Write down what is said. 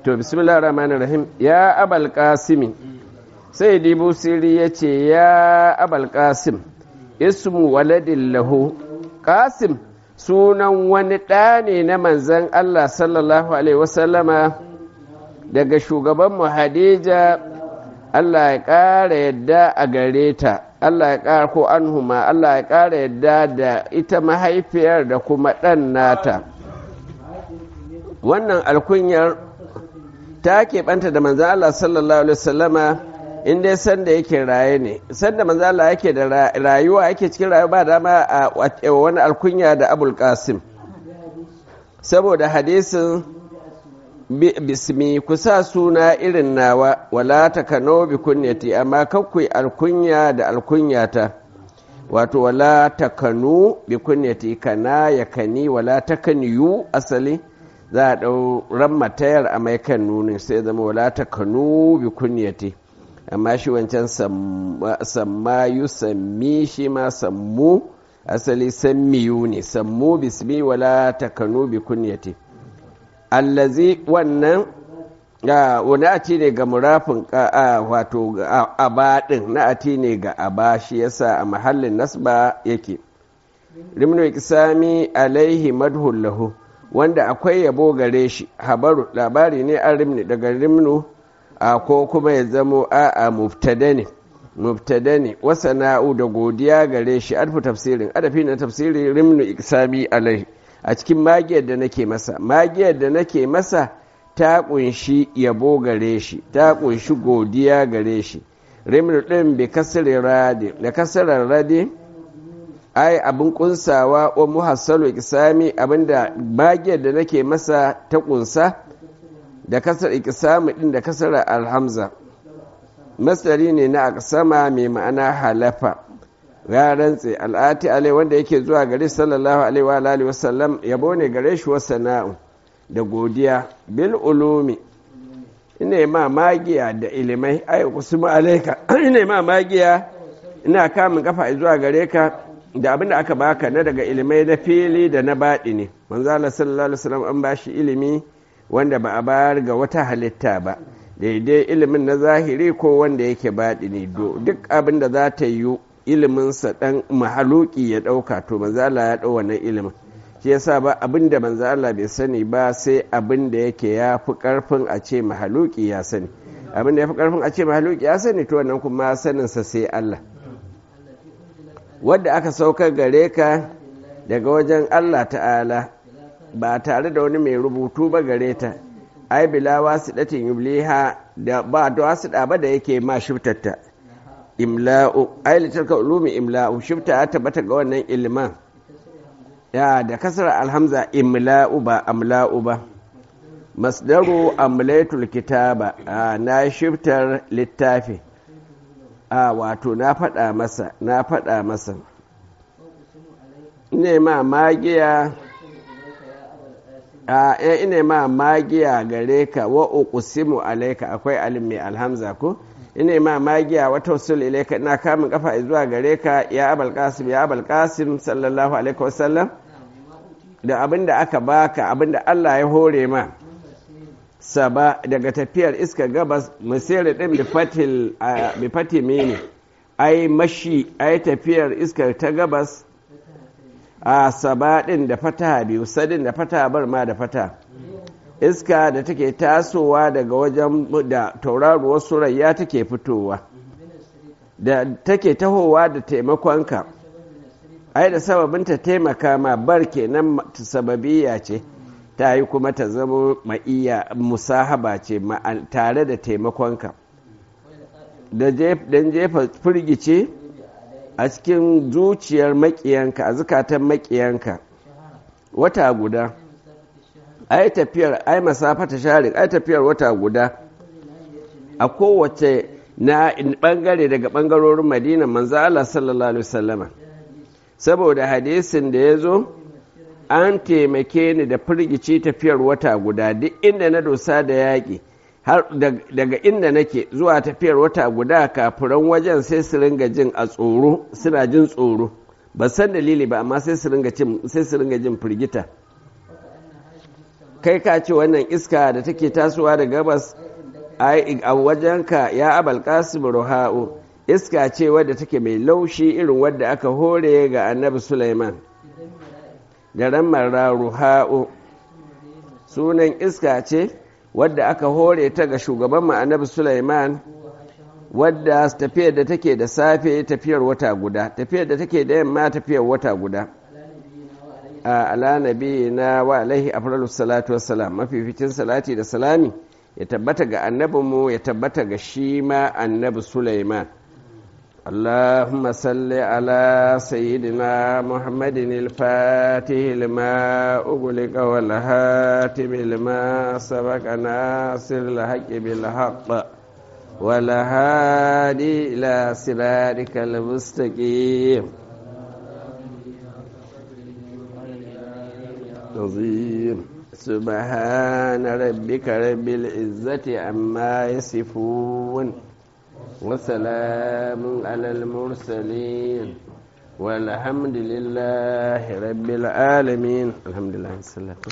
to bismillah rahmanir rahim ya abal kasimi sai dibu siri ya ce ya abal kasim ismu waladin lahu kasim sunan wani ɗa ne na manzan allah sallallahu alaihi wasallama daga shugabanmu hadija allah ya ƙara yadda a gare ta allah ya ƙara ko anhuma allah ya ƙara yadda da ita mahaifiyar da kuma ɗan nata wannan alkunyar ta keɓanta da manzan Allah sallallahu Alaihi wasallama in dai sanda yake raye ne sanda manzan Allah yake da rayuwa yake cikin rayuwa ba dama a wani alkunya da abul qasim saboda hadisin bismi kusa suna irin nawa wala ta kano bi kunyati amma kakwai alkunya da alkunyata wato wala ta kanu bi kunyati kana ya kani wala ta kaniyu asali za a ɗau ran matayar a mai kan nunin sai zama wala ta kanu bi kunyati amma shi wancan samma yu sammi shi ma sammu asali sammiyu ne sammu bismi wala ta kanu bi kunyati allazi wannan wani ati ne ga murafin wato abadin na ati ne ga aba shi yasa a mahallin nasba yake rimnu ikisami alaihi madhul lahu wanda akwai yabo gare shi habaru labari ne an rimni daga rimnu a ko kuma ya zamo a a mubtada ne mubtada ne wasana'u da godiya gare shi arfu tafsirin adafi na tafsirin rimnu iksami alai a cikin magiyar da nake masa magiyar da nake masa ta kunshi yabo gare shi ta kunshi godiya gare shi rimnu din bi kasri radi da kasrar radi ai abin kunsawa wa muhassalu ikisami abinda magiyar da nake masa ta kunsa da kasar ikisami din da kasar alhamza masari ne na aksama mai ma'ana halafa ya rantse al'ati alai wanda yake zuwa gare sallallahu alaihi wa alihi wasallam yabo ne gare shi sana'u da godiya bil ulumi ina ma magiya da ilimai ai kusuma alaika ina ma magiya ina kamun kafa zuwa gare ka da abin da aka baka na daga ilimai na fili da na baɗi ne manzala sallallahu alaihi wasallam an bashi ilimi wanda ba a bayar ga wata halitta ba daidai ilimin na zahiri ko wanda yake baɗi ne duk abin da za ta yi iliminsa ɗan mahaluki ya ɗauka to manzala ya ɗau wannan ilimin shi yasa ba abin da manzala bai sani ba sai abin da yake ya fi ƙarfin a ce mahaluki ya sani abin da ya fi ƙarfin a ce mahaluki ya sani to wannan kuma saninsa sai Allah wadda aka saukar gare ka daga wajen Allah ta'ala ba tare da wani mai rubutu ba gare ta ai bila wasu datin yubliha da ba da wasu ba da yake ma shiftatta imla'u ai litarka ulumi imla'u shifta ya tabbata ga wannan ilman ya da kasar alhamza imla'u ba amla'u ba masdaru amlaitul kitaba na shiftar littafi a wato na faɗa masa na faɗa masa ina ma magiya a ina ma magiya gare ka wa uqsimu alayka akwai alim mai alhamza ko ina ma magiya wa tawassul ilayka ina kamun kafa zuwa gare ka ya abul qasim ya abul qasim sallallahu alaihi wasallam da abinda aka baka abinda Allah ya hore ma saba daga tafiyar iska gabas musere din bi fati mini ai mashi ai tafiyar iskar ta gabas a saba din da fata biyu sadin da fata bar ma da fata iska da take tasowa daga wajen da tauraruwar surayya take fitowa da take tahowa da taimakonka ai da sababinta taimaka ma bar kenan sababiya ce ta yi kuma ta zama ma'iya musahaba ce tare da taimakonka don jefa firgice a cikin zuciyar makiyanka a zukatan makiyanka wata guda ai tafiyar ai masafata share ai tafiyar wata guda a kowace na bangare daga bangarorin madina manzo Allah sallallahu alaihi wasallama saboda hadisin da ya zo an taimake ni da firgici tafiyar wata guda duk inda na dosa da yaƙi har daga inda nake zuwa tafiyar wata guda kafiran wajen sai su ringa jin a tsoro suna jin tsoro ba san dalili ba amma sai su ringa jin firgita kai ka ce wannan iska da take tasowa da gabas a wajenka ya abal qasim ruha'u iska ce wadda take mai laushi irin wadda aka hore ga annabi Sulaiman da ramar ruha'u sunan iska ce wadda aka hore ta ga shugaban annabi Sulaiman wadda tafiyar da take da safe tafiyar wata guda tafiyar da take da yamma tafiyar wata guda a ala nabi na wa alaihi afralu salatu wassalam mafificin salati da salami ya tabbata ga annabinmu ya tabbata ga shi ma annabi Sulaiman اللهم صل على سيدنا محمد الفاتح لما أغلق والهاتم لما سبق ناصر الحق بالحق والهادي إلى صراطك المستقيم عظيم سبحان ربك رب العزة عما يصفون وسلام على المرسلين والحمد لله رب العالمين الحمد لله